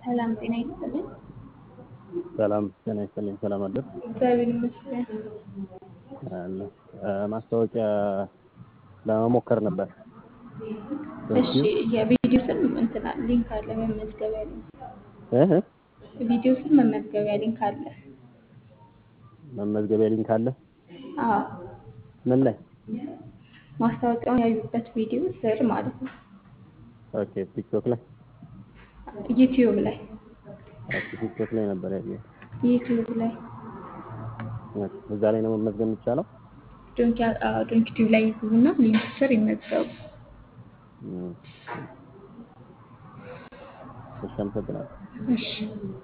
ሰላም ጤና ይስጥልኝ። ሰላም ጤና ይስጥልኝ። ሰላም አደር እግዚአብሔር ይመስገን። አለ ማስታወቂያ ለመሞከር ነበር። እሺ የቪዲዮ ስም እንትና ሊንክ አለ መመዝገቢያ ሊንክ እህ ቪዲዮ ስም መመዝገቢያ ሊንክ አለ። መመዝገቢያ ሊንክ አለ። አዎ ምን ላይ? ማስታወቂያውን ያዩበት ቪዲዮ ስር ማለት ነው። ኦኬ ቲክቶክ ላይ ዩቲዩብ ላይ ኦኬ ቲክቶክ ላይ ነበር ያየሁት። ዩቲዩብ ላይ ኦኬ፣ እዛ ላይ ነው መመዝገብ የሚቻለው። ዶንኪ አዎ ዶንኪ ቲዩብ ላይ ይግቡና ሊንክ ስር ይመዝገቡ። እም፣ እሺ አመሰግናለሁ። እሺ